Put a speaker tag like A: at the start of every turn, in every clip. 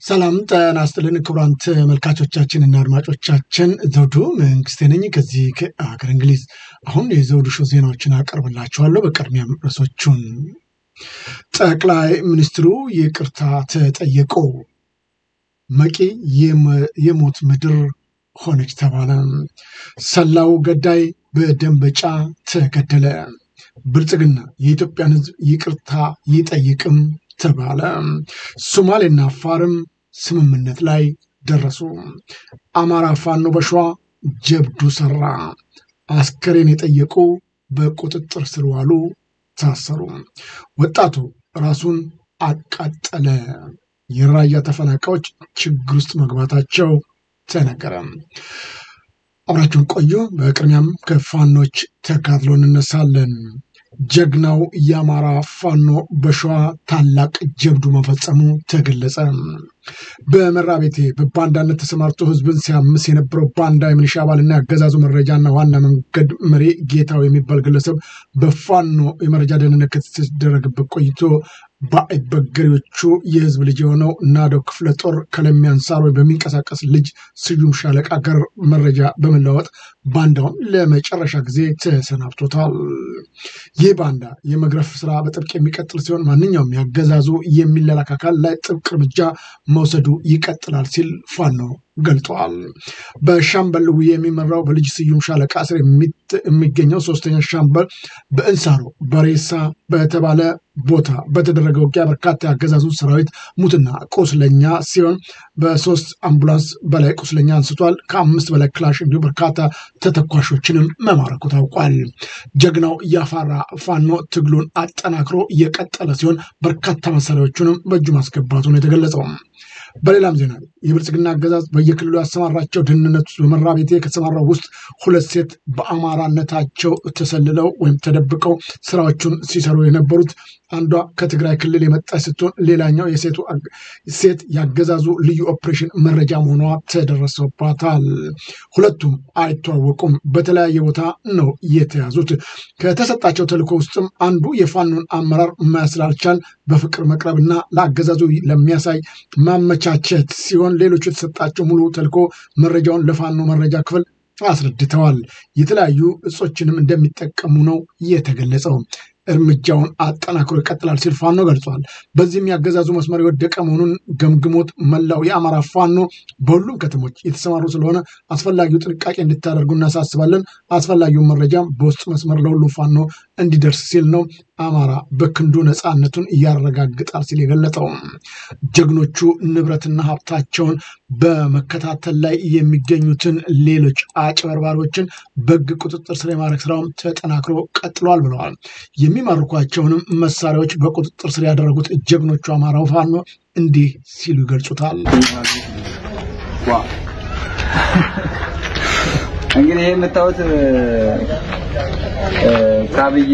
A: ሰላም ጤና ይስጥልን ክቡራን ተመልካቾቻችንና አድማጮቻችን ዘውዱ መንግስቴ ነኝ ከዚህ ከሀገር እንግሊዝ። አሁን የዘውዱ ሾው ዜናዎችን አቀርብላችኋለሁ። በቅድሚያም ርዕሶቹን ጠቅላይ ሚኒስትሩ ይቅርታ ተጠየቁ። መቂ የሞት ምድር ሆነች ተባለ። ሰላው ገዳይ በደንበጫ ተገደለ። ብልጽግና የኢትዮጵያን ሕዝብ ይቅርታ ይጠይቅም ተባለ። ሶማሌና አፋርም ስምምነት ላይ ደረሱ። አማራ ፋኖ በሸዋ ጀብዱ ሰራ። አስከሬን የጠየቁ በቁጥጥር ስር ዋሉ፣ ታሰሩ። ወጣቱ ራሱን አቃጠለ። የራያ ተፈናቃዮች ችግር ውስጥ መግባታቸው ተነገረ። አብራችሁን ቆዩ። በቅድሚያም ከፋኖች ተካትሎ እንነሳለን። ጀግናው የአማራ ፋኖ በሸዋ ታላቅ ጀብዱ መፈጸሙ ተገለጸ። በመራቤቴ በባንዳነት ተሰማርቶ ህዝብን ሲያምስ የነበረው ባንዳ የሚሊሻ አባልና ያገዛዙ መረጃና ዋና መንገድ መሪ ጌታው የሚባል ግለሰብ በፋኖ የመረጃ ደህንነት ከተደረገበት ቆይቶ በአይበገሬዎቹ የህዝብ ልጅ የሆነው ናደው ክፍለ ጦር ከለሚያንሳር ወይ በሚንቀሳቀስ ልጅ ስዩም ሻለቃ ጋር መረጃ በመለዋወጥ ባንዳውን ለመጨረሻ ጊዜ ተሰናብቶታል። ይህ ባንዳ የመግረፍ ስራ በጥብቅ የሚቀጥል ሲሆን ማንኛውም ያገዛዙ የሚላላክ አካል ላይ ጥብቅ እርምጃ መውሰዱ ይቀጥላል ሲል ፋኖ ገልጠዋል። በሻምበል ውዬ የሚመራው በልጅ ስዩም ሻለቃ ስር የሚገኘው ሶስተኛ ሻምበል በእንሳሮ በሬሳ በተባለ ቦታ በተደረገ ውጊያ በርካታ ያገዛዙ ሰራዊት ሙትና ቁስለኛ ሲሆን በሶስት አምቡላንስ በላይ ቁስለኛ አንስቷል። ከአምስት በላይ ክላሽ እንዲሁም በርካታ ተተኳሾችንም መማረኩ ታውቋል። ጀግናው ያፋራ ፋኖ ትግሉን አጠናክሮ እየቀጠለ ሲሆን በርካታ መሳሪያዎቹንም በእጁ ማስገባቱ ነው የተገለጸው። በሌላም ዜና የብልጽግና አገዛዝ በየክልሉ ያሰማራቸው ደህንነት ውስጥ በመራ ቤቴ ከተሰማራው ውስጥ ሁለት ሴት በአማራነታቸው ተሰልለው ወይም ተደብቀው ስራዎቹን ሲሰሩ የነበሩት አንዷ ከትግራይ ክልል የመጣች ስትሆን ሌላኛው የሴቱ ሴት ያገዛዙ ልዩ ኦፕሬሽን መረጃ መሆኗ ተደረሰባታል። ሁለቱም አይተዋወቁም። በተለያየ ቦታ ነው የተያዙት። ከተሰጣቸው ተልዕኮ ውስጥም አንዱ የፋኖን አመራር መስላልቻል በፍቅር መቅረብና ለአገዛዙ ለሚያሳይ ማመቻቸት ሲሆን ሌሎቹ የተሰጣቸው ሙሉ ተልዕኮ መረጃውን ለፋኖ መረጃ ክፍል አስረድተዋል። የተለያዩ እጾችንም እንደሚጠቀሙ ነው የተገለጸው። እርምጃውን አጠናክሮ ይቀጥላል ሲል ፋኖ ገልጿል። በዚህም ያገዛዙ መስመር የወደቀ መሆኑን ገምግሞት መላው የአማራ ፋኖ በሁሉም ከተሞች የተሰማሩ ስለሆነ አስፈላጊው ጥንቃቄ እንድታደርጉ እናሳስባለን። አስፈላጊውን መረጃም በውስጥ መስመር ለሁሉም ፋኖ እንዲደርስ ሲል ነው አማራ በክንዱ ነፃነቱን እያረጋግጣል ሲል የገለጠው። ጀግኖቹ ንብረትና ሀብታቸውን በመከታተል ላይ የሚገኙትን ሌሎች አጭበርባሪዎችን በሕግ ቁጥጥር ስር የማድረግ ስራውም ተጠናክሮ ቀጥሏል ብለዋል። የሚማርኳቸውንም መሳሪያዎች በቁጥጥር ስር ያደረጉት ጀግኖቹ አማራው ፋኖ እንዲህ ሲሉ ይገልጹታል።
B: እንግዲህ ይህ የምታዩት ከአብይ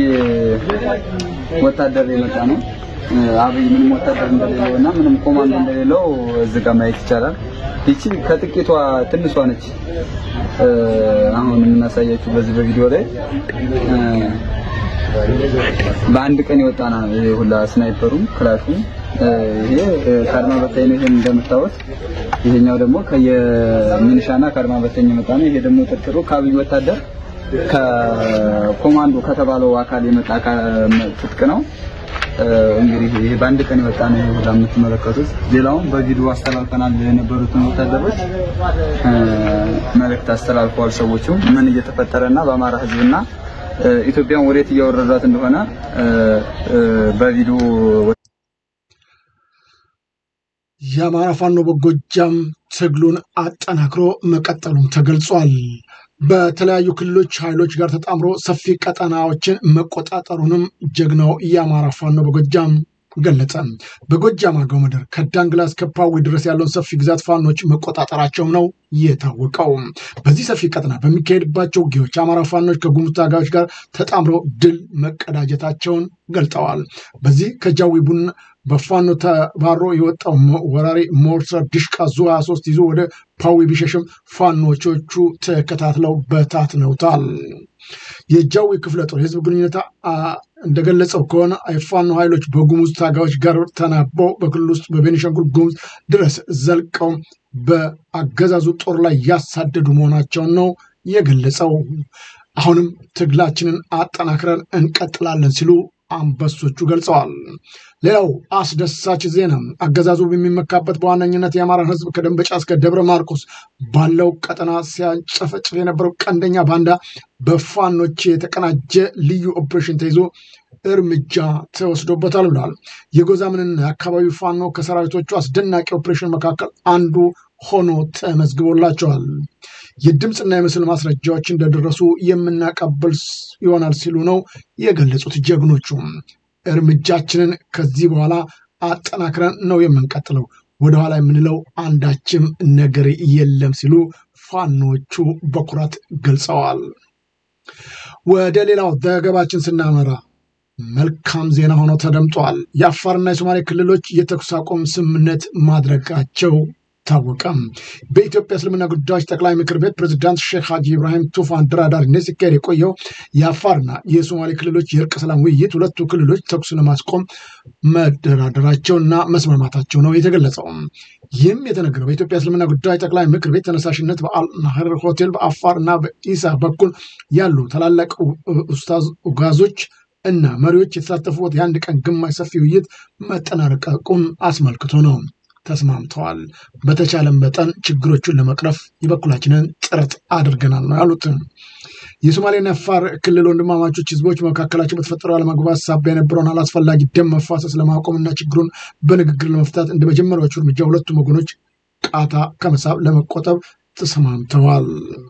B: ወታደር የመጣ ነው። አብይ ምንም ወታደር እንደሌለው እና ምንም ኮማንዶ እንደሌለው እዚህ ጋር ማየት ይቻላል። ይቺ ከጥቂቷ ትንሿ ነች። አሁን የምናሳያችሁ በዚህ በቪዲዮ ላይ በአንድ ቀን የወጣና ይሄ ሁላ ስናይፐሩም ክላሹም ይሄ ከአድማ በታኝ ነው። ይሄን እንደምታዩት ይሄኛው ደግሞ ከየሚኒሻና ከአድማ በታኝ የመጣ ነው። ይሄ ደግሞ ጥርጥሩ ከአብይ ወታደር ከኮማንዶ ከተባለው አካል የመጣ ትጥቅ ነው። እንግዲህ ይሄ በአንድ ቀን የወጣ ነው። ይሄ ሁላ የምትመለከቱት ሌላውን በቪዲዮ አስተላልፈናል። የነበሩትን ወታደሮች መልእክት አስተላልፈዋል። ሰዎቹ ምን እየተፈጠረና በአማራ ሕዝብና ኢትዮጵያን ወዴት እያወረዷት እንደሆነ በቪዲዮ
A: የአማራ ፋኖ በጎጃም ትግሉን አጠናክሮ መቀጠሉም ተገልጿል። በተለያዩ ክልሎች ኃይሎች ጋር ተጣምሮ ሰፊ ቀጠናዎችን መቆጣጠሩንም ጀግናው የአማራ ፋኖ በጎጃም ገለጸ። በጎጃም አገው ምድር ከዳንግላ እስከ ፓዊ ድረስ ያለውን ሰፊ ግዛት ፋኖች መቆጣጠራቸው ነው የታወቀው። በዚህ ሰፊ ቀጠና በሚካሄድባቸው ውጊያዎች አማራ ፋኖች ከጉሙዝ ታጋዮች ጋር ተጣምረው ድል መቀዳጀታቸውን ገልጠዋል። በዚህ ከጃዊ ቡና በፋኖ ተባሮ የወጣው ወራሪ ሞርተር ድሽቃ ዙ 23 ይዞ ወደ ፓዊ ቢሸሽም ፋኖቾቹ ተከታትለው በታትነውታል። የጃዊ ክፍለ ጦር የህዝብ ግንኙነት እንደገለጸው ከሆነ የፋኖ ኃይሎች በጉሙዝ ታጋዮች ጋር ተናበው በክልል ውስጥ በቤኒሻንጉል ጉሙዝ ድረስ ዘልቀው በአገዛዙ ጦር ላይ ያሳደዱ መሆናቸውን ነው የገለጸው። አሁንም ትግላችንን አጠናክረን እንቀጥላለን ሲሉ አንበሶቹ ገልጸዋል። ሌላው አስደሳች ዜና አገዛዙ በሚመካበት በዋነኝነት የአማራን ሕዝብ ከደንበጫ እስከ ደብረ ማርቆስ ባለው ቀጠና ሲያጨፈጭፍ የነበረው ቀንደኛ ባንዳ በፋኖች የተቀናጀ ልዩ ኦፕሬሽን ተይዞ እርምጃ ተወስዶበታል ብሏል። የጎዛምንና የአካባቢው ፋኖ ከሰራዊቶቹ አስደናቂ ኦፕሬሽን መካከል አንዱ ሆኖ ተመዝግቦላቸዋል። የድምፅና የምስል ማስረጃዎች እንደደረሱ የምናቀብል ይሆናል ሲሉ ነው የገለጹት ጀግኖቹ። እርምጃችንን ከዚህ በኋላ አጠናክረን ነው የምንቀጥለው፣ ወደኋላ የምንለው አንዳችም ነገር የለም ሲሉ ፋኖቹ በኩራት ገልጸዋል። ወደ ሌላው ዘገባችን ስናመራ መልካም ዜና ሆኖ ተደምጧል። የአፋርና የሶማሌ ክልሎች የተኩስ አቁም ስምምነት ማድረጋቸው ታወቀ። በኢትዮጵያ እስልምና ጉዳዮች ጠቅላይ ምክር ቤት ፕሬዚዳንት ሼክ ሀጂ ኢብራሂም ቱፋን አደራዳሪነት ሲካሄድ የቆየው የአፋርና የሶማሌ ክልሎች የእርቅ ሰላም ውይይት ሁለቱ ክልሎች ተኩስ ለማስቆም መደራደራቸውና መስማማታቸው ነው የተገለጸው። ይህም የተነገረው በኢትዮጵያ እስልምና ጉዳዮች ጠቅላይ ምክር ቤት ተነሳሽነት በአልናህር ሆቴል በአፋር እና በኢሳ በኩል ያሉ ታላላቅ ኡስታዝ ኡጋዞች እና መሪዎች የተሳተፉበት የአንድ ቀን ግማሽ ሰፊ ውይይት መጠናቀቁን አስመልክቶ ነው። ተስማምተዋል። በተቻለን መጠን ችግሮቹን ለመቅረፍ የበኩላችንን ጥረት አድርገናል ነው ያሉት። የሶማሌና አፋር ክልል ወንድማማቾች ህዝቦች መካከላቸው በተፈጠረው አለመግባባት ሳቢያ የነበረውን አላስፈላጊ ደም መፋሰስ ለማቆምና ችግሩን በንግግር ለመፍታት እንደ መጀመሪያዎቹ እርምጃ ሁለቱም ወገኖች ቃታ ከመሳብ ለመቆጠብ ተስማምተዋል።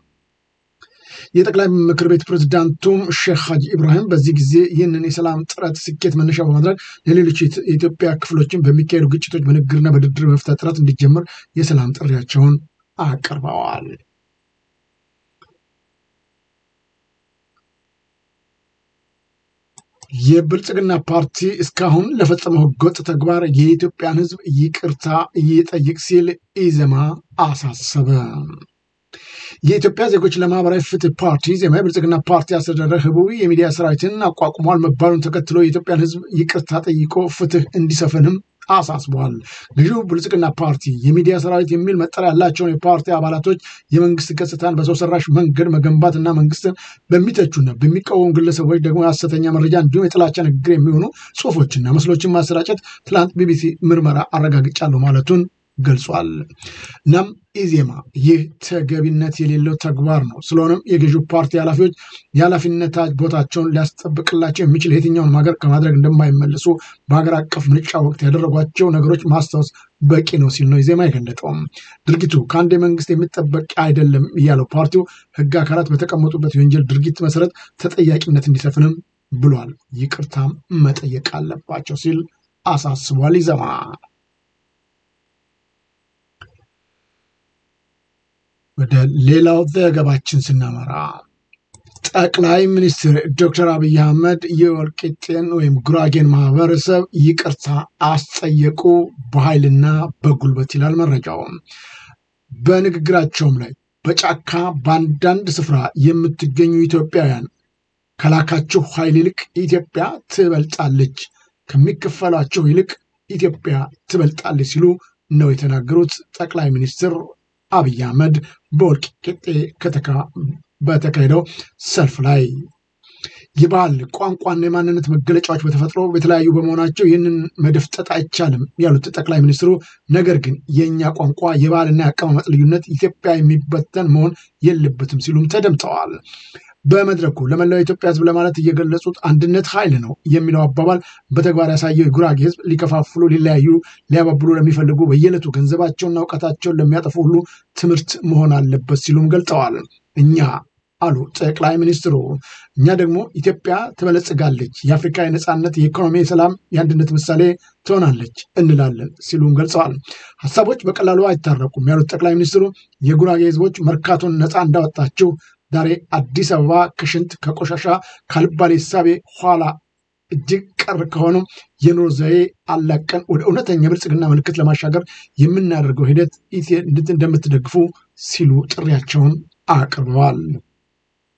A: የጠቅላይ ምክር ቤት ፕሬዝዳንቱም ሼክ ሀጂ ኢብራሂም በዚህ ጊዜ ይህንን የሰላም ጥረት ስኬት መነሻ በማድረግ ለሌሎች የኢትዮጵያ ክፍሎችን በሚካሄዱ ግጭቶች በንግግርና በድርድር መፍታት ጥረት እንዲጀምር የሰላም ጥሪያቸውን አቅርበዋል። የብልጽግና ፓርቲ እስካሁን ለፈጸመው ህገወጥ ተግባር የኢትዮጵያን ህዝብ ይቅርታ ይጠይቅ ሲል ኢዘማ አሳሰበ። የኢትዮጵያ ዜጎች ለማህበራዊ ፍትህ ፓርቲ ዜማ የብልጽግና ፓርቲ አስተዳደር ህቡዕ የሚዲያ ሰራዊትን አቋቁሟል መባሉን ተከትሎ የኢትዮጵያን ህዝብ ይቅርታ ጠይቆ ፍትህ እንዲሰፍንም አሳስበዋል። ገዢው ብልጽግና ፓርቲ የሚዲያ ሰራዊት የሚል መጠሪያ ያላቸውን የፓርቲ አባላቶች የመንግስት ገጽታን በሰው ሰራሽ መንገድ መገንባት እና መንግስትን በሚተቹና በሚቃወሙ ግለሰቦች ደግሞ የሐሰተኛ መረጃ እንዲሁም የጥላቻ ንግግር የሚሆኑ ጽሁፎችና ምስሎችን ማሰራጨት ትላንት ቢቢሲ ምርመራ አረጋግጫለሁ ማለቱን ገልጿል። እናም ኢዜማ ይህ ተገቢነት የሌለው ተግባር ነው። ስለሆነም የገዢው ፓርቲ ኃላፊዎች የኃላፊነት ቦታቸውን ሊያስጠብቅላቸው የሚችል የትኛውን ሀገር ከማድረግ እንደማይመለሱ በሀገር አቀፍ ምርጫ ወቅት ያደረጓቸው ነገሮች ማስታወስ በቂ ነው ሲል ነው ኢዜማ የገለጠው። ድርጊቱ ከአንድ የመንግስት የሚጠበቅ አይደለም እያለው ፓርቲው ህግ አካላት በተቀመጡበት የወንጀል ድርጊት መሰረት ተጠያቂነት እንዲሰፍንም ብሏል። ይቅርታም መጠየቅ አለባቸው ሲል አሳስቧል። ኢዜማ ወደ ሌላው ዘገባችን ስናመራ ጠቅላይ ሚኒስትር ዶክተር አብይ አህመድ የወልቂጤን ወይም ጉራጌን ማህበረሰብ ይቅርታ አስጠየቁ በኃይልና በጉልበት ይላል መረጃው። በንግግራቸውም ላይ በጫካ በአንዳንድ ስፍራ የምትገኙ ኢትዮጵያውያን ከላካችሁ ኃይል ይልቅ ኢትዮጵያ ትበልጣለች፣ ከሚከፈላቸው ይልቅ ኢትዮጵያ ትበልጣለች ሲሉ ነው የተናገሩት ጠቅላይ ሚኒስትር አብይ አህመድ በወልቂጤ ከተካ በተካሄደው ሰልፍ ላይ የባህል ቋንቋና የማንነት መገለጫዎች በተፈጥሮ የተለያዩ በመሆናቸው ይህንን መደፍጠጥ አይቻልም ያሉት ጠቅላይ ሚኒስትሩ፣ ነገር ግን የእኛ ቋንቋ የባህልና የአቀማመጥ ልዩነት ኢትዮጵያ የሚበተን መሆን የለበትም ሲሉም ተደምጠዋል። በመድረኩ ለመላው የኢትዮጵያ ሕዝብ ለማለት እየገለጹት አንድነት ኃይል ነው የሚለው አባባል በተግባር ያሳየው የጉራጌ ሕዝብ ሊከፋፍሉ፣ ሊለያዩ፣ ሊያባብሉ ለሚፈልጉ በየዕለቱ ገንዘባቸውና እውቀታቸውን ለሚያጠፉ ሁሉ ትምህርት መሆን አለበት ሲሉም ገልጠዋል። እኛ አሉ ጠቅላይ ሚኒስትሩ፣ እኛ ደግሞ ኢትዮጵያ ትበለጽጋለች፣ የአፍሪካ የነፃነት፣ የኢኮኖሚ፣ የሰላም፣ የአንድነት ምሳሌ ትሆናለች እንላለን ሲሉም ገልጸዋል። ሀሳቦች በቀላሉ አይታረቁም ያሉት ጠቅላይ ሚኒስትሩ የጉራጌ ሕዝቦች መርካቶን ነፃ እንዳወጣችው ዛሬ አዲስ አበባ ከሽንት ከቆሻሻ ካልባሌ ሳቤ ኋላ እጅግ ቀር ከሆነው የኑሮ ዘዬ አላቀን ወደ እውነተኛ ብልጽግና ምልክት ለማሻገር የምናደርገው ሂደት እንደምትደግፉ ሲሉ ጥሪያቸውን አቅርበዋል።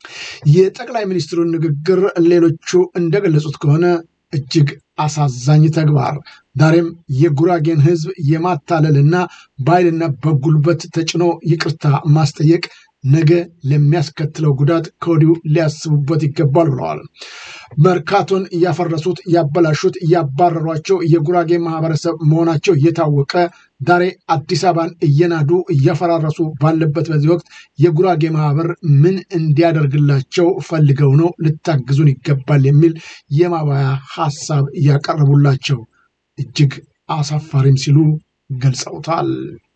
A: የጠቅላይ ሚኒስትሩን ንግግር ሌሎቹ እንደገለጹት ከሆነ እጅግ አሳዛኝ ተግባር ዛሬም የጉራጌን ሕዝብ የማታለልና በኃይልና በጉልበት ተጭኖ ይቅርታ ማስጠየቅ ነገ ለሚያስከትለው ጉዳት ከወዲሁ ሊያስቡበት ይገባል ብለዋል። መርካቶን ያፈረሱት፣ ያበላሹት፣ ያባረሯቸው የጉራጌ ማህበረሰብ መሆናቸው እየታወቀ ዛሬ አዲስ አበባን እየናዱ እያፈራረሱ ባለበት በዚህ ወቅት የጉራጌ ማህበር ምን እንዲያደርግላቸው ፈልገው ነው ልታግዙን ይገባል የሚል የማባያ ሀሳብ እያቀረቡላቸው እጅግ አሳፋሪም ሲሉ ገልጸውታል።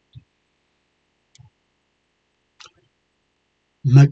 A: መቂ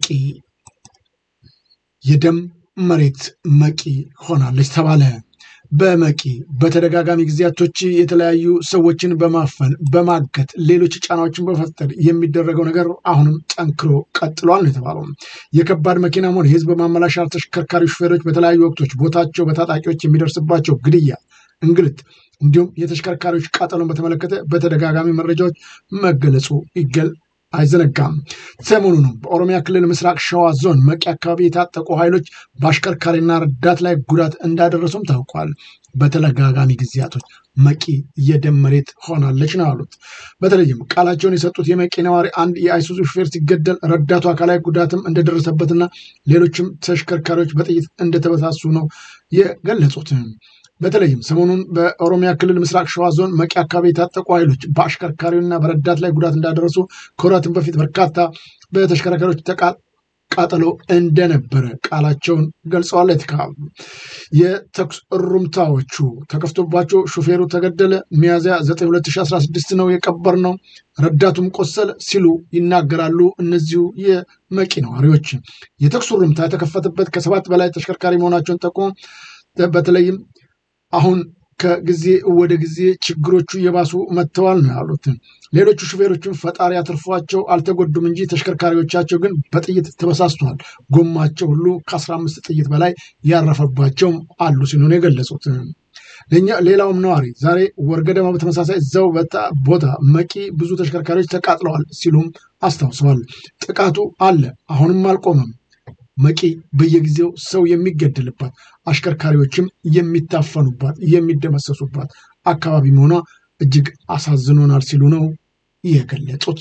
A: የደም መሬት መቂ ሆናለች ተባለ። በመቂ በተደጋጋሚ ጊዜያቶች የተለያዩ ሰዎችን በማፈን በማገት ሌሎች ጫናዎችን በመፍጠር የሚደረገው ነገር አሁንም ጠንክሮ ቀጥሏል ነው የተባለው። የከባድ መኪናም ሆነ የህዝብ ማመላሻ ተሽከርካሪ ሹፌሮች በተለያዩ ወቅቶች ቦታቸው በታጣቂዎች የሚደርስባቸው ግድያ፣ እንግልት እንዲሁም የተሽከርካሪዎች ቃጠሎን በተመለከተ በተደጋጋሚ መረጃዎች መገለጹ ይገል አይዘነጋም። ሰሞኑንም በኦሮሚያ ክልል ምስራቅ ሸዋ ዞን መቂ አካባቢ የታጠቁ ኃይሎች በአሽከርካሪና ረዳት ላይ ጉዳት እንዳደረሱም ታውቋል። በተደጋጋሚ ጊዜያቶች መቂ የደም መሬት ሆናለች ነው ያሉት። በተለይም ቃላቸውን የሰጡት የመቂ ነዋሪ አንድ የአይሱዙ ሹፌር ሲገደል ረዳቱ አካላዊ ጉዳትም እንደደረሰበትና ሌሎችም ተሽከርካሪዎች በጥይት እንደተበሳሱ ነው የገለጹት። በተለይም ሰሞኑን በኦሮሚያ ክልል ምስራቅ ሸዋ ዞን መቂ አካባቢ የታጠቁ ኃይሎች በአሽከርካሪውና በረዳት ላይ ጉዳት እንዳደረሱ ከወራትም በፊት በርካታ በተሽከርካሪዎች ቃጠሎ እንደነበረ ቃላቸውን ገልጸዋል። የተካሉ የተኩስ እሩምታዎቹ ተከፍቶባቸው ሹፌሩ ተገደለ፣ ሚያዝያ 9 2016 ነው የቀበር ነው፣ ረዳቱም ቆሰለ ሲሉ ይናገራሉ። እነዚሁ የመቂ ነዋሪዎች የተኩስ እሩምታ የተከፈተበት ከሰባት በላይ ተሽከርካሪ መሆናቸውን ጠቁሞ በተለይም አሁን ከጊዜ ወደ ጊዜ ችግሮቹ እየባሱ መጥተዋል ነው ያሉት። ሌሎቹ ሹፌሮችም ፈጣሪ አትርፏቸው አልተጎዱም እንጂ ተሽከርካሪዎቻቸው ግን በጥይት ተበሳስተዋል። ጎማቸው ሁሉ ከአስራ አምስት ጥይት በላይ ያረፈባቸውም አሉ ሲሉ ነው የገለጹት። ሌላውም ነዋሪ ዛሬ ወርገደማ በተመሳሳይ እዛው ቦታ መቂ ብዙ ተሽከርካሪዎች ተቃጥለዋል ሲሉም አስታውሰዋል። ጥቃቱ አለ፣ አሁንም አልቆመም። መቂ በየጊዜው ሰው የሚገደልባት አሽከርካሪዎችም የሚታፈኑባት የሚደመሰሱባት አካባቢ መሆኗ እጅግ አሳዝኖናል ሲሉ ነው የገለጹት።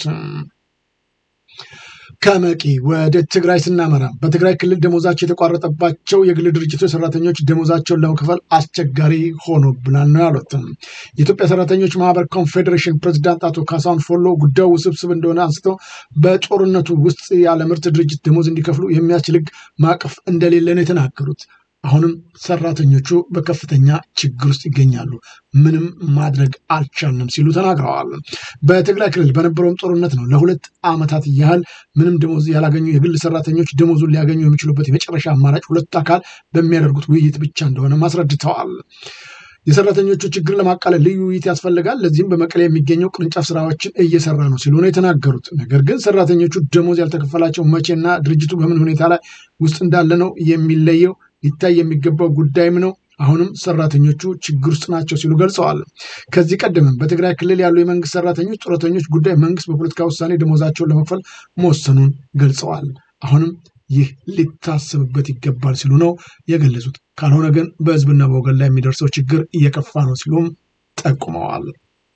A: ከመቂ ወደ ትግራይ ስናመራ በትግራይ ክልል ደሞዛቸው የተቋረጠባቸው የግል ድርጅቶች ሰራተኞች ደሞዛቸውን ለመክፈል አስቸጋሪ ሆኖብናል ነው ያሉት። የኢትዮጵያ ሰራተኞች ማህበር ኮንፌዴሬሽን ፕሬዚዳንት አቶ ካሳሁን ፎሎ ጉዳዩ ውስብስብ እንደሆነ አንስተው በጦርነቱ ውስጥ ያለ ምርት ድርጅት ደሞዝ እንዲከፍሉ የሚያስችል ሕግ ማዕቀፍ እንደሌለ ነው የተናገሩት። አሁንም ሰራተኞቹ በከፍተኛ ችግር ውስጥ ይገኛሉ። ምንም ማድረግ አልቻልንም ሲሉ ተናግረዋል። በትግራይ ክልል በነበረውም ጦርነት ነው ለሁለት ዓመታት ያህል ምንም ደሞዝ ያላገኙ የግል ሰራተኞች ደሞዙን ሊያገኙ የሚችሉበት የመጨረሻ አማራጭ ሁለት አካል በሚያደርጉት ውይይት ብቻ እንደሆነ አስረድተዋል። የሰራተኞቹ ችግር ለማቃለል ልዩ ውይይት ያስፈልጋል። ለዚህም በመቀሌ የሚገኘው ቅርንጫፍ ስራዎችን እየሰራ ነው ሲሉ ነው የተናገሩት። ነገር ግን ሰራተኞቹ ደሞዝ ያልተከፈላቸው መቼና ድርጅቱ በምን ሁኔታ ላይ ውስጥ እንዳለ ነው የሚለየው ሊታይ የሚገባው ጉዳይም ነው። አሁንም ሰራተኞቹ ችግር ውስጥ ናቸው ሲሉ ገልጸዋል። ከዚህ ቀደምም በትግራይ ክልል ያሉ የመንግስት ሰራተኞች ጡረተኞች ጉዳይ መንግስት በፖለቲካ ውሳኔ ደሞዛቸውን ለመክፈል መወሰኑን ገልጸዋል። አሁንም ይህ ሊታሰብበት ይገባል ሲሉ ነው የገለጹት። ካልሆነ ግን በህዝብና በወገን ላይ የሚደርሰው ችግር እየከፋ ነው ሲሉም ጠቁመዋል።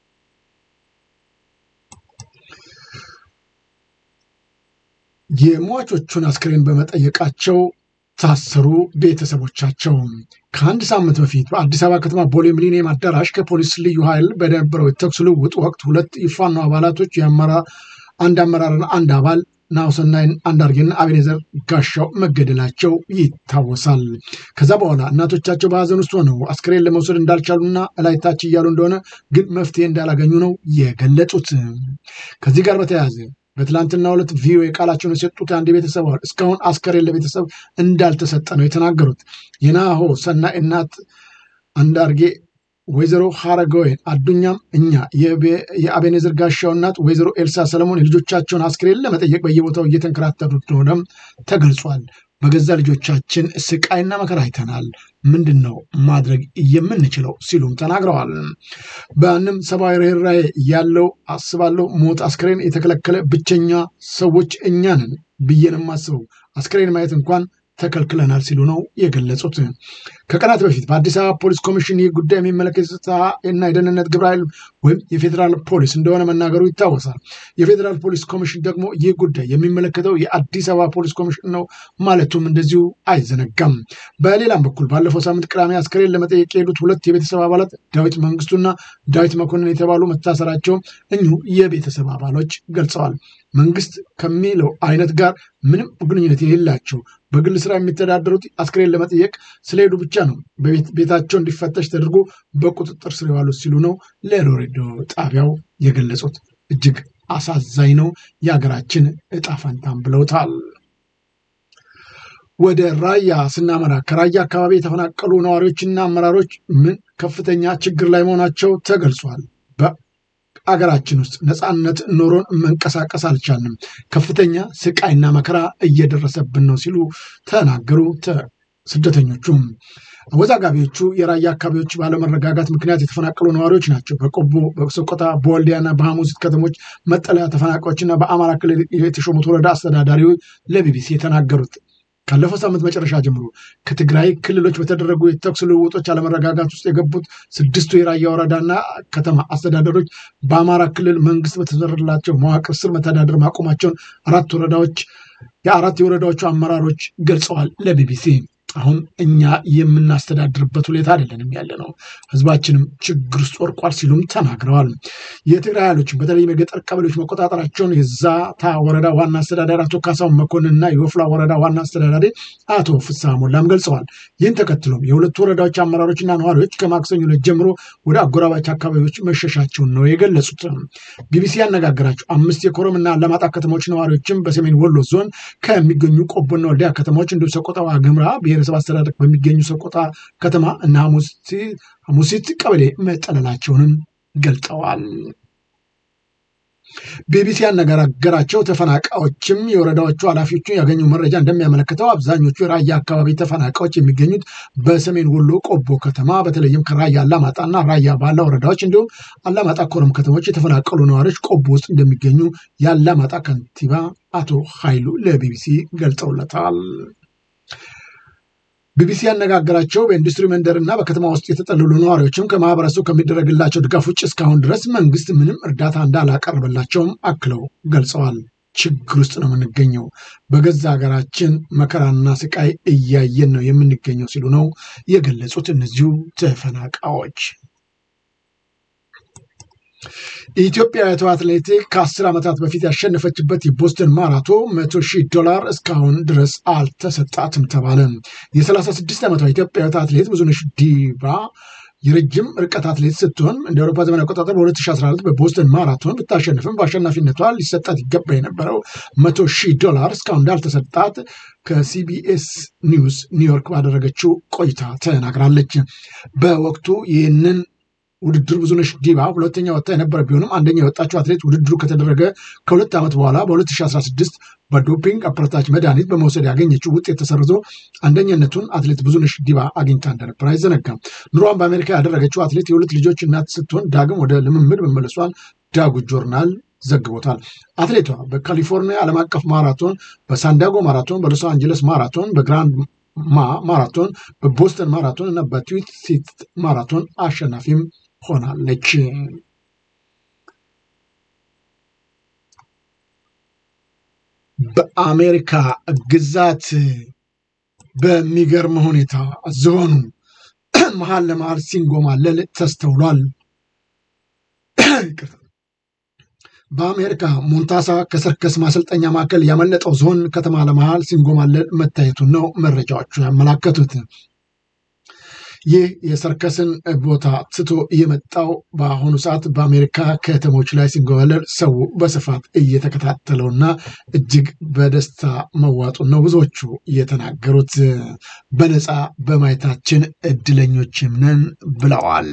A: የሟቾቹን አስክሬን በመጠየቃቸው ታሰሩ ቤተሰቦቻቸው። ከአንድ ሳምንት በፊት በአዲስ አበባ ከተማ ቦሌ ሚሊኒየም አዳራሽ ከፖሊስ ልዩ ኃይል በነበረው የተኩስ ልውውጥ ወቅት ሁለት የፋኖ አባላቶች አንድ አመራርና አንድ አባል ናሁሰናይን አንዳርጌና አቤኔዘር ጋሻው መገደላቸው ይታወሳል። ከዛ በኋላ እናቶቻቸው በሀዘን ውስጥ ሆነው አስክሬን ለመውሰድ እንዳልቻሉና እላይታች እያሉ እንደሆነ ግን መፍትሄ እንዳላገኙ ነው የገለጹት። ከዚህ ጋር በተያያዘ በትላንትና ሁለት ቪኦኤ ቃላቸውን የሰጡት አንድ ቤተሰብ አባል እስካሁን አስከሬን ለቤተሰብ እንዳልተሰጠ ነው የተናገሩት። የናሆ ሰናይ እናት አንዳርጌ ወይዘሮ ሀረገወይን አዱኛም እኛ የአቤኔዘር ጋሻው እናት ወይዘሮ ኤልሳ ሰለሞን የልጆቻቸውን አስክሬን ለመጠየቅ በየቦታው እየተንከራተቱ እንደሆነም ተገልጿል። በገዛ ልጆቻችን ስቃይና መከራ አይተናል። ምንድን ነው ማድረግ የምንችለው ሲሉም ተናግረዋል። በአንም ሰብአዊ ርኅራኄ ያለው አስባለሁ ሞት አስክሬን የተከለከለ ብቸኛ ሰዎች እኛ ነን ብዬ ነው የማስበው። አስክሬን ማየት እንኳን ተከልክለናል ሲሉ ነው የገለጹት። ከቀናት በፊት በአዲስ አበባ ፖሊስ ኮሚሽን ይህ ጉዳይ የሚመለከት የጸጥታ እና የደህንነት ግብረ ኃይል ወይም የፌዴራል ፖሊስ እንደሆነ መናገሩ ይታወሳል። የፌዴራል ፖሊስ ኮሚሽን ደግሞ ይህ ጉዳይ የሚመለከተው የአዲስ አበባ ፖሊስ ኮሚሽን ነው ማለቱም እንደዚሁ አይዘነጋም። በሌላም በኩል ባለፈው ሳምንት ቅዳሜ አስከሬን ለመጠየቅ የሄዱት ሁለት የቤተሰብ አባላት ዳዊት መንግስቱና ዳዊት መኮንን የተባሉ መታሰራቸው እኚሁ የቤተሰብ አባሎች ገልጸዋል። መንግስት ከሚለው አይነት ጋር ምንም ግንኙነት የሌላቸው በግል ስራ የሚተዳደሩት አስክሬን ለመጠየቅ ስለሄዱ ብቻ ነው ቤታቸው እንዲፈተሽ ተደርጎ በቁጥጥር ስር የዋሉት ሲሉ ነው ለሬዲዮ ጣቢያው የገለጹት። እጅግ አሳዛኝ ነው የሀገራችን እጣ ፈንታም ብለውታል። ወደ ራያ ስናመራ ከራያ አካባቢ የተፈናቀሉ ነዋሪዎችና አመራሮች ምን ከፍተኛ ችግር ላይ መሆናቸው ተገልጿል። አገራችን ውስጥ ነፃነት ኖሮን መንቀሳቀስ አልቻልንም። ከፍተኛ ስቃይና መከራ እየደረሰብን ነው ሲሉ ተናገሩ። ስደተኞቹም አወዛጋቢዎቹ የራያ አካባቢዎች ባለመረጋጋት ምክንያት የተፈናቀሉ ነዋሪዎች ናቸው። በቆቦ፣ በሰቆጣ፣ በወልዲያና በሐሙሲት ከተሞች መጠለያ ተፈናቃዮችና በአማራ ክልል የተሾሙት ወረዳ አስተዳዳሪ ለቢቢሲ የተናገሩት ካለፈው ሳምንት መጨረሻ ጀምሮ ከትግራይ ክልሎች በተደረጉ የተኩስ ልውውጦች አለመረጋጋት ውስጥ የገቡት ስድስቱ የራያ ወረዳና ከተማ አስተዳደሮች በአማራ ክልል መንግስት በተሰራላቸው መዋቅር ስር መተዳደር ማቆማቸውን አራት ወረዳዎች የአራት የወረዳዎቹ አመራሮች ገልጸዋል ለቢቢሲ። አሁን እኛ የምናስተዳድርበት ሁኔታ አይደለንም ያለ ነው፣ ህዝባችንም ችግር ውስጥ ወርቋል ሲሉም ተናግረዋል። የትግራይ ኃይሎችን በተለይም የገጠር ቀበሌዎች መቆጣጠራቸውን የዛታ ወረዳ ዋና አስተዳዳሪ አቶ ካሳሁን መኮንንና የወፍላ ወረዳ ዋና አስተዳዳሪ አቶ ፍስሐ ሞላም ገልጸዋል። ይህን ተከትሎም የሁለቱ ወረዳዎች አመራሮችና ነዋሪዎች ከማክሰኞ ዕለት ጀምሮ ወደ አጎራባች አካባቢዎች መሸሻቸውን ነው የገለጹት። ቢቢሲ ያነጋገራቸው አምስት የኮረምና አላማጣ ከተሞች ነዋሪዎችም በሰሜን ወሎ ዞን ከሚገኙ ቆቦና ወልዲያ ከተሞች እንዲሁ ሰቆጣ ዋግምራ ብሔረሰብ አስተዳደር በሚገኙ ሰቆጣ ከተማ እና ሐሙሲት ቀበሌ መጠለላቸውንም ገልጠዋል። ቢቢሲ ያነጋገራቸው ተፈናቃዮችም የወረዳዎቹ ኃላፊዎቹ ያገኙ መረጃ እንደሚያመለክተው አብዛኞቹ የራያ አካባቢ ተፈናቃዮች የሚገኙት በሰሜን ወሎ ቆቦ ከተማ በተለይም ከራያ አላማጣና ራያ ባላ ወረዳዎች እንዲሁም አላማጣ ኮረም ከተሞች የተፈናቀሉ ነዋሪዎች ቆቦ ውስጥ እንደሚገኙ የአላማጣ ከንቲባ አቶ ኃይሉ ለቢቢሲ ገልጸውለታል። ቢቢሲ ያነጋገራቸው በኢንዱስትሪ መንደርና በከተማ ውስጥ የተጠለሉ ነዋሪዎችም ከማህበረሰቡ ከሚደረግላቸው ድጋፍ ውጭ እስካሁን ድረስ መንግስት ምንም እርዳታ እንዳላቀረበላቸውም አክለው ገልጸዋል። ችግር ውስጥ ነው የምንገኘው፣ በገዛ ሀገራችን መከራና ስቃይ እያየን ነው የምንገኘው ሲሉ ነው የገለጹት እነዚሁ ተፈናቃዮች። ኢትዮጵያዊቷ አትሌቲክ ከአስር ዓመታት በፊት ያሸነፈችበት የቦስተን ማራቶ መቶ ሺህ ዶላር እስካሁን ድረስ አልተሰጣትም ተባለ። የ36 ዓመቷ ኢትዮጵያዊቷ አትሌት ብዙነሽ ዲባ የረጅም ርቀት አትሌት ስትሆን እንደ አውሮፓ ዘመን አቆጣጠር በ2014 በቦስተን ማራቶን ብታሸንፍም በአሸናፊነቷ ሊሰጣት ይገባ የነበረው መቶ ሺህ ዶላር እስካሁን እንዳልተሰጣት ከሲቢኤስ ኒውስ ኒውዮርክ ባደረገችው ቆይታ ተናግራለች። በወቅቱ ይህንን ውድድር ብዙነሽ ዲባ ሁለተኛ ወጣ የነበረ ቢሆንም አንደኛ የወጣችው አትሌት ውድድሩ ከተደረገ ከሁለት ዓመት በኋላ በ2016 በዶፒንግ አበረታች መድኃኒት በመውሰድ ያገኘችው ውጤት ተሰርዞ አንደኛነቱን አትሌት ብዙነሽ ዲባ አግኝታ እንደነበር አይዘነጋም። ኑሯን በአሜሪካ ያደረገችው አትሌት የሁለት ልጆች እናት ስትሆን ዳግም ወደ ልምምድ መመለሷን ዳጉ ጆርናል ዘግቦታል። አትሌቷ በካሊፎርኒያ ዓለም አቀፍ ማራቶን፣ በሳንዲያጎ ማራቶን፣ በሎስ አንጀለስ ማራቶን፣ በግራንድ ማ ማራቶን፣ በቦስተን ማራቶን እና በትዊት ሲቲ ማራቶን አሸናፊም ሆናለች። በአሜሪካ ግዛት በሚገርም ሁኔታ ዝሆኑ መሀል ለመሀል ሲንጎማለል ተስተውሏል። በአሜሪካ ሞንታሳ ከሰርከስ ማሰልጠኛ ማዕከል ያመለጠው ዝሆን ከተማ ለመሃል ሲንጎማለል መታየቱን ነው መረጃዎቹ ያመላከቱት። ይህ የሰርከስን ቦታ ትቶ የመጣው በአሁኑ ሰዓት በአሜሪካ ከተሞች ላይ ሲንጎማለል ሰው በስፋት እየተከታተለውና እጅግ በደስታ መዋጡን ነው ብዙዎቹ የተናገሩት። በነፃ በማየታችን እድለኞችም ነን ብለዋል።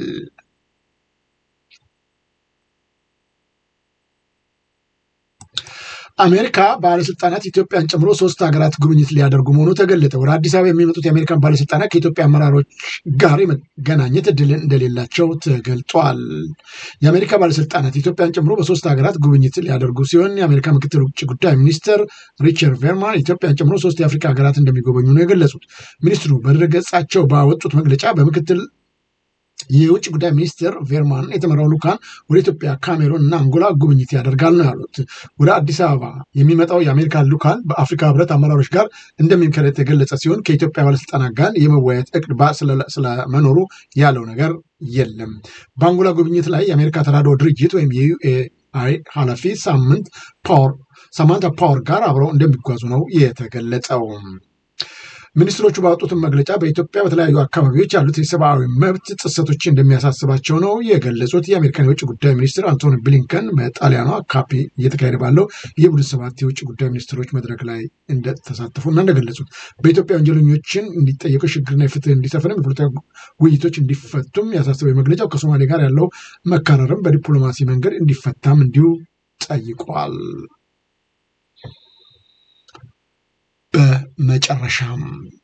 A: አሜሪካ ባለስልጣናት ኢትዮጵያን ጨምሮ ሶስት ሀገራት ጉብኝት ሊያደርጉ መሆኑ ተገለጠ። ወደ አዲስ አበባ የሚመጡት የአሜሪካን ባለስልጣናት ከኢትዮጵያ አመራሮች ጋር የመገናኘት እድል እንደሌላቸው ተገልጧል። የአሜሪካ ባለስልጣናት ኢትዮጵያን ጨምሮ በሶስት ሀገራት ጉብኝት ሊያደርጉ ሲሆን የአሜሪካ ምክትል ውጭ ጉዳይ ሚኒስትር ሪቻርድ ቬርማን ኢትዮጵያን ጨምሮ ሶስት የአፍሪካ ሀገራት እንደሚጎበኙ ነው የገለጹት። ሚኒስትሩ በድረገጻቸው ባወጡት መግለጫ በምክትል የውጭ ጉዳይ ሚኒስትር ቬርማን የተመራው ልዑካን ወደ ኢትዮጵያ፣ ካሜሩን እና አንጎላ ጉብኝት ያደርጋል ነው ያሉት። ወደ አዲስ አበባ የሚመጣው የአሜሪካ ልዑካን በአፍሪካ ህብረት አመራሮች ጋር እንደሚመከረት የገለጸ ሲሆን ከኢትዮጵያ ባለስልጣናት ጋር የመወያየት እቅድ ስለመኖሩ ያለው ነገር የለም። በአንጎላ ጉብኝት ላይ የአሜሪካ ተራድኦ ድርጅት ወይም የዩኤአይ ኃላፊ ሳምንት ፓወር ሳማንታ ፓወር ጋር አብረው እንደሚጓዙ ነው የተገለጸው። ሚኒስትሮቹ ባወጡትን መግለጫ በኢትዮጵያ በተለያዩ አካባቢዎች ያሉት የሰብአዊ መብት ጥሰቶች እንደሚያሳስባቸው ነው የገለጹት። የአሜሪካን የውጭ ጉዳይ ሚኒስትር አንቶኒ ብሊንከን በጣሊያኗ ካፒ እየተካሄደ ባለው የቡድን ሰባት የውጭ ጉዳይ ሚኒስትሮች መድረክ ላይ እንደተሳተፉና እንደገለጹት በኢትዮጵያ ወንጀለኞችን እንዲጠየቁ ሽግግርና የፍትህ እንዲሰፍንም የፖለቲካ ውይይቶች እንዲፈቱም ያሳስበው መግለጫው ከሶማሌ ጋር ያለው መካረርም በዲፕሎማሲ መንገድ እንዲፈታም እንዲሁ ጠይቋል። በመጨረሻም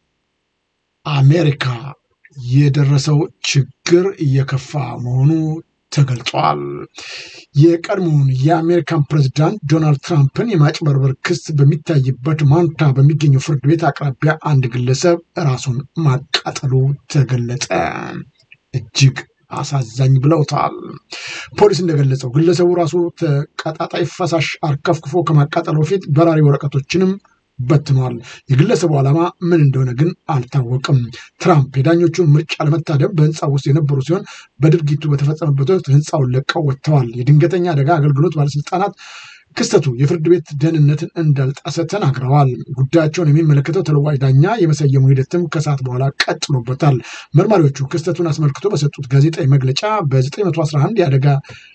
A: አሜሪካ የደረሰው ችግር እየከፋ መሆኑ ተገልጿል። የቀድሞውን የአሜሪካን ፕሬዚዳንት ዶናልድ ትራምፕን የማጭበርበር ክስ በሚታይበት ማንታ በሚገኘው ፍርድ ቤት አቅራቢያ አንድ ግለሰብ ራሱን ማቃጠሉ ተገለጸ። እጅግ አሳዛኝ ብለውታል። ፖሊስ እንደገለጸው ግለሰቡ ራሱ ተቀጣጣይ ፈሳሽ አርከፍክፎ ከማቃጠሉ በፊት በራሪ ወረቀቶችንም በትኗል። የግለሰቡ ዓላማ ምን እንደሆነ ግን አልታወቅም። ትራምፕ የዳኞቹን ምርጫ ለመታደም በህንፃ ውስጥ የነበሩ ሲሆን በድርጊቱ በተፈጸመበት ወቅት ህንፃውን ለቀው ወጥተዋል። የድንገተኛ አደጋ አገልግሎት ባለስልጣናት ክስተቱ የፍርድ ቤት ደህንነትን እንዳልጣሰ ተናግረዋል። ጉዳያቸውን የሚመለከተው ተለዋጭ ዳኛ የመሰየሙ ሂደትም ከሰዓት በኋላ ቀጥሎበታል። መርማሪዎቹ ክስተቱን አስመልክቶ በሰጡት ጋዜጣዊ መግለጫ በ911 የአደጋ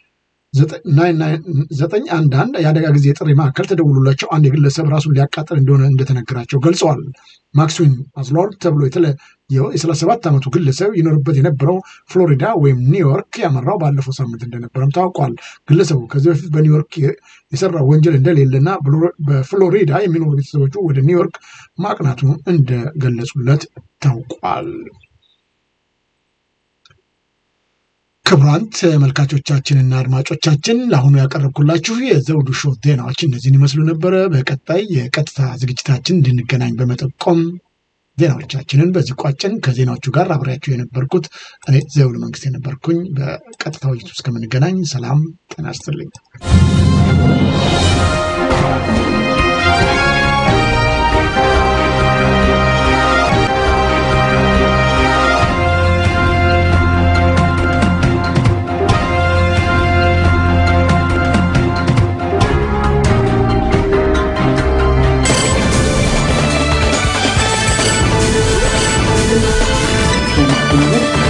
A: ዘጠኝ አንድ አንድ የአደጋ ጊዜ የጥሪ ማዕከል ተደውሎላቸው አንድ የግለሰብ ራሱን ሊያቃጠል እንደሆነ እንደተነገራቸው ገልጸዋል። ማክስዊን አዝሎርድ ተብሎ የተለየው የ37 ዓመቱ ግለሰብ ይኖርበት የነበረው ፍሎሪዳ ወይም ኒውዮርክ ያመራው ባለፈው ሳምንት እንደነበረም ታውቋል። ግለሰቡ ከዚህ በፊት በኒውዮርክ የሰራው ወንጀል እንደሌለና በፍሎሪዳ የሚኖሩ ቤተሰቦቹ ወደ ኒውዮርክ ማቅናቱ እንደገለጹለት ታውቋል። ክቡራን ተመልካቾቻችንና አድማጮቻችን ለአሁኑ ያቀረብኩላችሁ የዘውዱ ሾው ዜናዎች እነዚህን ይመስሉ ነበረ። በቀጣይ የቀጥታ ዝግጅታችን እንድንገናኝ በመጠቆም ዜናዎቻችንን በዚህ ቋጭን። ከዜናዎቹ ጋር አብሬያችሁ የነበርኩት እኔ ዘውዱ መንግስት የነበርኩኝ። በቀጥታ ውይይቱ እስከምንገናኝ ሰላም ጤና ይስጥልኝ።
C: Thank you.